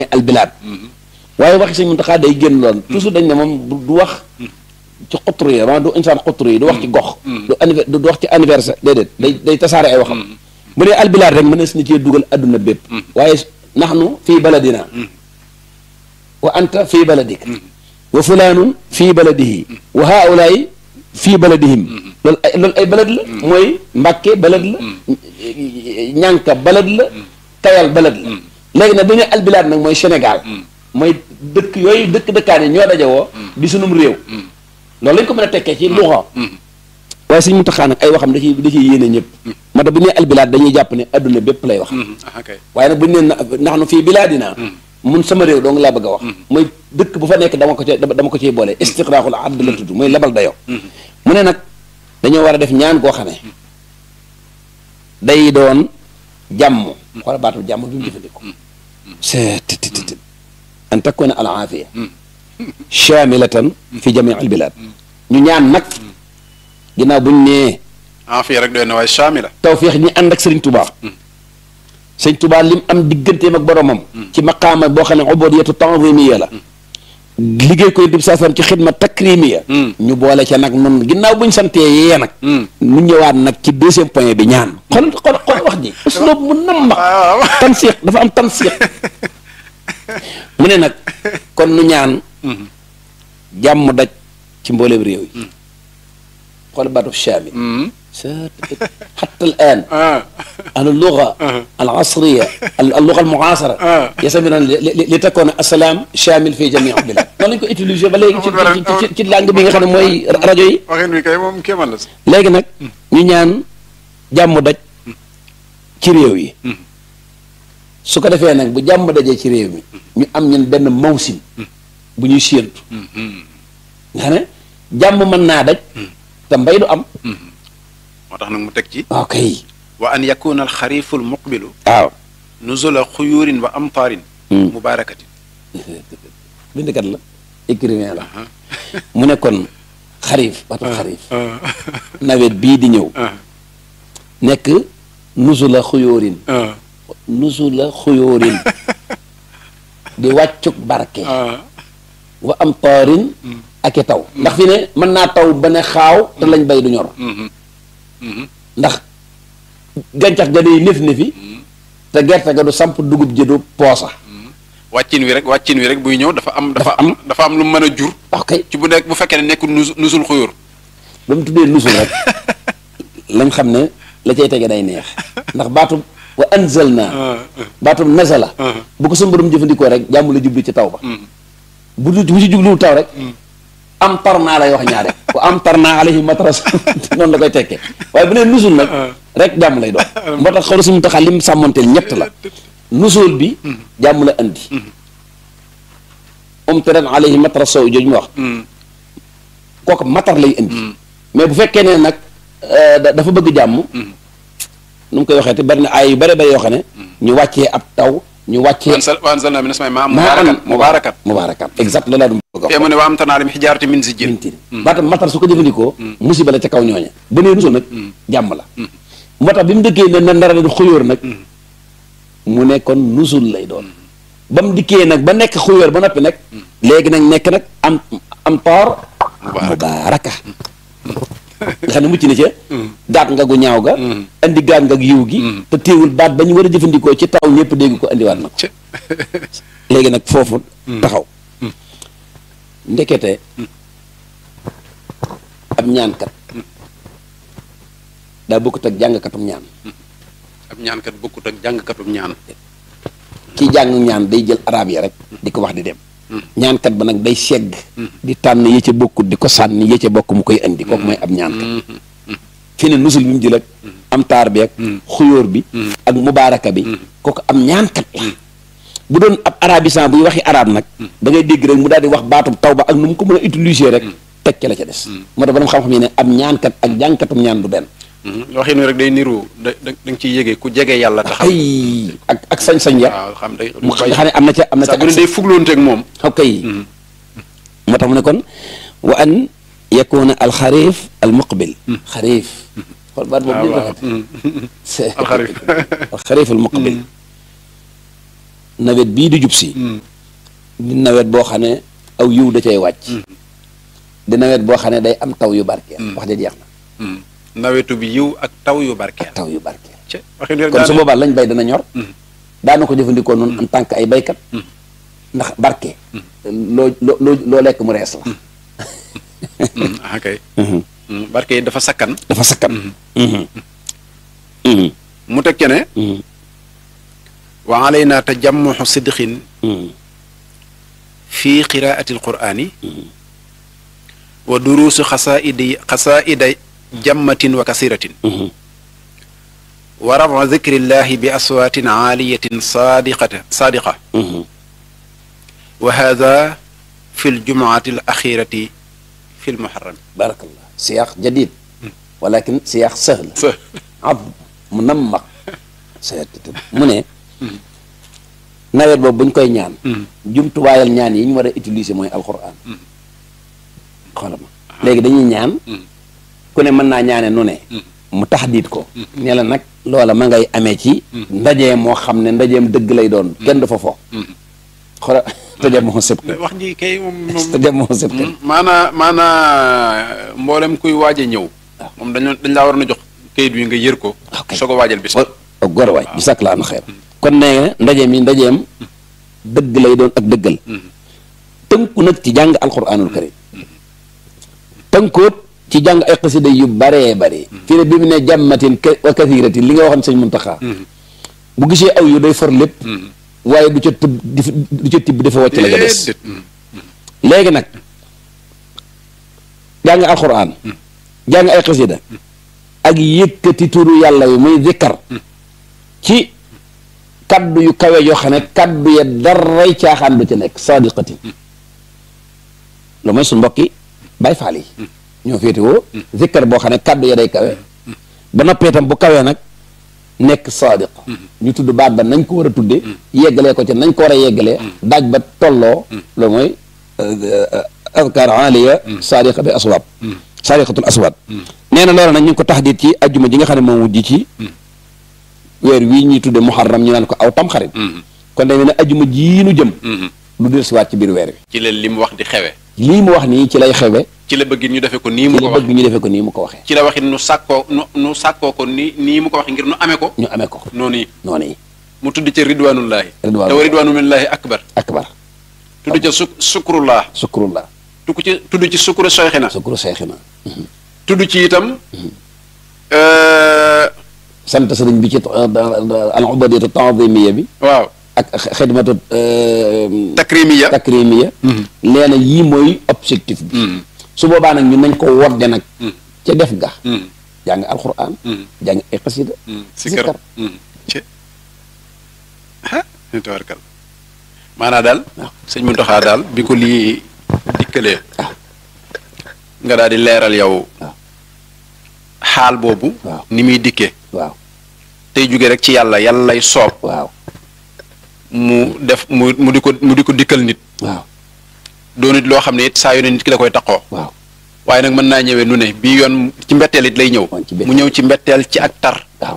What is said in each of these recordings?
albilaad waaye waxi sëñ Muntaxa day génn lool toujours dañ ne moom du du wax ci xutru yi maanaam du insaan xutru yi du wax ci gox du anniver du wax ci anniversaire déedéet day day tasaare ay waxam bu dee albilaad rek mënees na cee dugal adduna bépp waaye naxnu fii baladina wa anta fii baladik wa fulaanun fii baladihi wa haulaay fii baladihim loolu ay loolu ay balad la mooy mbàkke balad la ñànka balad la kayal balad la léegi nag bu ñu albilaad nag mooy Sénégal mooy dëkk yooyu dëkk dëkkaane ñoo dajewoo di sunum réew loolu lañ ko mën a tekkee ci luxa waaye suñ Muntaxa nag ay waxam da ciy da ciy yéene ñëpp moo tax bu ñu nee albilaad dañuy jàpp ne adduna bépp lay wax waaye nag bu ñu nee ndax nu fii bilaadina mun sama réew dong laa bëgg a wax mooy dëkk bu fa nekk dama ko ci dama ko ciy boole istiqraaxul add la tudd mooy labal dayoo mu ne nag dañoo war a def ñaan koo xamee day doon jàmm xoola baatu jàmm bi mu jëfandikoo seet an takuna al aafiya chamilatan fi jamii al bilad ñu ñaan nag ginnaaw buñ nee aafiya rek doy na waaye chamila tawfiix ñi ànd ak sëriñ tubaa sëriñ tubaa lim am digganteem ak boromam ci maqaama boo xam ne ubudiyatu tanzimiya la liggéey koy dib saasam ci xidma takrimiya ñu boole ca nag nun ginnaaw buñ santee yee nag mu ñëwaat nag ci deuxième point bi ñaan xol xol xol wax ji usloob mu namma tansiix dafa am tansiix mu ne nag kon nu ñaan jàmm daj ci mbooleem réew yi xool baatu shaami حتى الآن اللغة العصرية اللغة المعاصرة يسمون لتكون السلام شامل في جميع البلاد noonu lañ ko utiliser ba léegi ci ci langue bi nga xam ne mooy rajo yi waxin wi kay moom kéemal la léegi nag ñu ñaan jàmm daj ci réew yi su ko defee nag bu jàmm dajee ci réew mi ñu am ñun benn mawsim bu ñuy séentu nga xam ne jàmm mën naa daj te mbay du am moo tax nag mu teg ci ok wa an yakuna alxarifu almuqbilu waaw nuzula xuyurin wa amtaarin mubarakatin bindkat la écrivain la mu ne kon xarif baatu xarif nawet bii di ñëw nekk nuzula xuyóorin nuzula xuyóorin di wàccuk barke wa amtaarin ak i taw ndax fi ne mën naa taw ba ne xaaw te lañ bay du ñor ndax gàncax ga day nef nefi te gerte ga du samp dugub ji du poosa wàccin wi rek wàccin wi rek buy ñëw dafa am dafa am dafa am lu mu mën a jur ok ci bu nekk bu fekkee ne nekkul nusu nusul xuyóor ba mu tuddee nusul rek lañ xam ne la cay tege day neex ndax baatub wa anzalna baatub nazala bu ko suñu borom jëfandikoo rek jàmm la jublu ci taw ba bu du bu ci jubluwul taw rek am tar naa lay wax ñaare wa am tar naa alayhi matras noonu la koy tekkee waaye bu nee nusul nag rek jàmm lay doon moo tax xaw suñu taxaa lim sàmmanteel ñett la nusul bi jàmm la andi um taran alayhi matras sow jooju mu wax kooku matar lay indi mais bu fekkee ne nag dafa bëgg jàmm nu mu koy waxee te bari na ay yu bari bari yoo xam ne ñu wàccee ab taw ñu wàccee wa anzalna mina samaa'i maa'an mubaarakan mubaarakan mubaarakan exact loolu laa du bëgg te mu ne wa amtarnaa alayhim hijaaratan min sijjiil mintin baatam matar su ko jëfandikoo musiba la ca kaw ñooña ba nee nusul nag jàmm la moo tax bi mu dëkkee ne na ndara di xuyóor nag mu ne kon nusul lay doon ba mu dikkee nag ba nekk xuyóor ba noppi nag léegi nag nekk nag am am toor mubaaraka nga xam ne mucc na ca gaat nga gu ñaaw ga andi gaat nga yiw gi te téewul baat ba ñu war a jëfandikoo ci taw ñëpp dégg ko andiwaat na ko léegi nag foofu taxaw ndekete ab ñaankat daa bokkut ak jàngkatum ñaan ab ñaankat bokkut ak jàngkatum ñaan kii jàng ñaan day jël arab yi rek di ko wax di dem ñaankat ba nag day segg di tànn yi ca bokkut di ko sànni yi ca bokk mu koy indi kooku mooy ab ñaankat fi ne nusul bi mu jël ak am taar bi ak xuyóor bi ak mubaaraka bi kooku am ñaankat la bu doon ab arabisan buy waxi arab nag da ngay dégg rek mu daal di wax baatub taw ba ak nu mu ko mën a utiliser rek teg ca la ca des moo tax borom xam-xam yi ne ab ñaankat ak jàngkatum ñaan du benn waxin wi rek day niru da da nga ciy yégee ku jege yàlla taxaw ay ak ak sañ-sañ ya waaw xam day mu xam ne am na ca am na ca sax bu ne day fugloonteeg moom ok moo tax mu ne kon wa an yakuna al xarif al muqbil xarif xool baat boobu ñu rafet alxarif al xarif al muqbil nawet bii di jub si di nawet boo xam ne aw yiw da cay wàcc di nawet boo xam ne day am taw yu barkeel wax ja jeex na nawetu bi yiw ak taw yu barkeel taw yu barkeel ci waxin rek kon su daane- boobaa lañ bay dana ñor daana ko jëfandikoo noonu en tant que ay baykat ndax barke loo loo loo loo lekk mu rees la Mm, ah kay Mm, barke yi dafa sakkan dafa sakkan mu teg ci ne wa alayna tajammuxu sidqin fi qiraati alqurani wa duruusu xasaaidi xasaaida jammatin wa kasiratin wa rafa dikrillahi bi aswaatin aaliyatin saadiqata saadiqa wa hada fi ljumuati alaxirati fi lmuharram barakallah siyaax jadid walakin siyaax sahl sa ab mu nammaq seet mu ne nawet boobu buñ koy ñaan jumtuwaayal ñaan yi ñu war a utiliser mooy alquran xoolal ma léegi dañuy ñaan ku ne mën naa ñaane nu ne mu taxdiit ko ne la nag loola ma ngay amee ci ndaje moo xam ne ndajeem dëgg lay doon kenn du fa fo xoola tëjee moo sëb wax ji kay moom moom tëjee moo sëb maanaa maanaa mboolem kuy waaj a ñëw moom dañoo dañ laa war na jox kayit wi nga yër ko Ok. soo ko waajal bis o góor waay bi sakk laa na xeer kon nee ndaje mi ndajeem dëgg lay doon ak dëggal tënku nag ci jàng alquranul karim tënkoot ci jàng ay xasida yu baree bare fii ne bi mu ne jàmmatin ka- wa kathiratin li nga waxoon sëñ Muntaxa bu gisee aw yu day for lépp waaye du ca tëb di fa- du ca tibb dafa wàcc la ga des déedéet Mm. léegi nag jàng alquran jàng ay xasida ak yëkkati turu yàlla wi muy zikkar ci kaddu yu kawe yoo xam ne kaddu ya daray caaxaan du ca nekk sadiqatin lu mooy suñ mbokki bay faal yi ñoo féetewoo zikkar boo xam ne kaddu ya day kawe ba noppee itam bu kawee nag nekk sadiq ñu tudd baat ba nañ ko war a tudde yeggalee ko ca nañ ko war a yeggalee daaj ba tolloo loolu mooy adkar aliya sadiqa bi aswaab sadiqatul aswaab nee na loolu nag ñu ngi ko taxdiit ci ajjuma ji nga xam ne moom wujj ci weer wii ñuy tudde muharram ñu naan ko aw tamxarit kon day mel ne ajjuma jii nu jëm lu del siwaat ci biir weer wi ci leen li mu wax di xewe lii mu wax nii ci lay xewe ci la bëgg ñu defee ko nii mu ci ko la wax bëgg ñu defee ko nii mu ko waxee ci la waxit nu sàkkoo nu nu sàkkoo ko ni nii mu ko waxee ngir nu amee ko ñu amee ko noonu yi noonu yi mu tudd ca ridwanullahi Ridwanullahi. te wa ridwanullahi akbar akbar tudd ca su sukrullah sukrullah tudd ci tudd ci sukuru soyxina sukru seexina tudd ci itam euh, sant sëriñ bi ci al ubadiyatu tanzimiya bi waaw ak xidmatu takrimiya takrimiya leena yii mooy objectif bi su boobaa nag ñun nañ ko wodde nag ca def ga jàng alquran jàng ay xasida sikkar zikkar. ci ah tabarkal maanaa daal waaw. sëñ Muntaxa daal bi ko lii dikkalee nga daal di leeral yow waaw. xaal boobu waaw. ni muy dikkee waaw tey jóge rek ci yàlla yàlla lay soob waaw mu def mu mu di ko mu di ko dikkal nit waaw doo nit loo xam ne it saa yu ne nit ki da koy taqoo waaw waaye nag mën naa ñëwee nu ne bii yoon ci mbetteel it lay ñëw Woon ci mbetteel. mu ñëw ci mbetteel ci ak tar waaw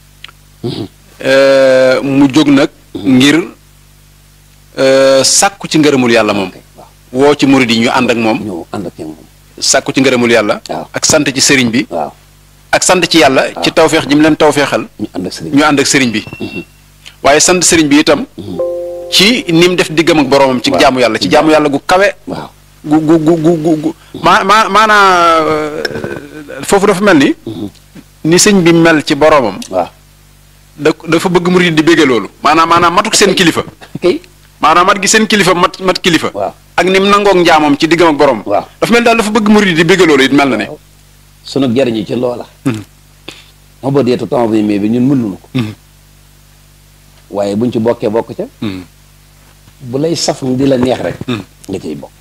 Euh, mu jóg nag ngir euh, sàkku ci ngërëmul yàlla moom ok waaw woo ci murid yi ñu ànd ak moom ñëw ànd ak moom sàkku ci ngërëmul yàlla waaw. ak sant ci sëriñ bi waaw ak sant ci yàlla ci tawfeex ji mu leen tawfeexal ñu ànd ak sëriñ ñu ànd ak sëriñ bi waaye sant sëriñ bi itam ci ni mu def diggam ak boroomam ci Waaw. jaamu yàlla ci jaamu yàlla gu kawe waaw gu gu gu gu gu gu maa maa maanaa euh, foofu dafa mel ni ni sëñ bi mel ci boroomam waaw da dafa bëgg murid di bégge loolu maanaam maanaam matuk seen kilifa kay maanaam mat gi seen kilifa mat mat kilifa waaw ak ni mu nangoog njaamam ci diggam ak borom waaw dafa mel daal dafa bëgg murid di bégge loolu it mel na ne sunu jariñu ci loola moo ba deetu temps bi mais bi ñun mënuñu ko waaye buñ ci bokkee bokk ca bu lay saf di la neex rek nga ciy bokk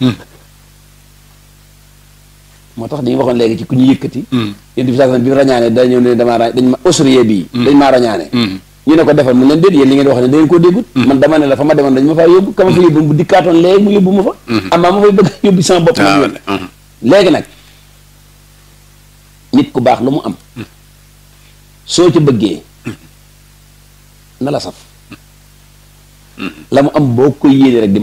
moo tax dañu waxoon léegi ci ku ñu yëkkati yéen bi sax bi mu rañaane daa ñëw ne damaa ra dañ ma ausrie bii dañ maa rañaane ñu ne ko defal mu leen déet yéen li ngeen wax ne da ngeen koo déggut man dama ne la fa ma demoon dañ ma faa yóbbu ka ma fa yóbbu bu dikkaatoon léegi mu yóbbu ma fa amaa ma fay bëgg yóbbu sama bopp man yoon léegi nag nit ku baax lu mu am soo ca bëggee na la saf la mu am boo koy yéene rek di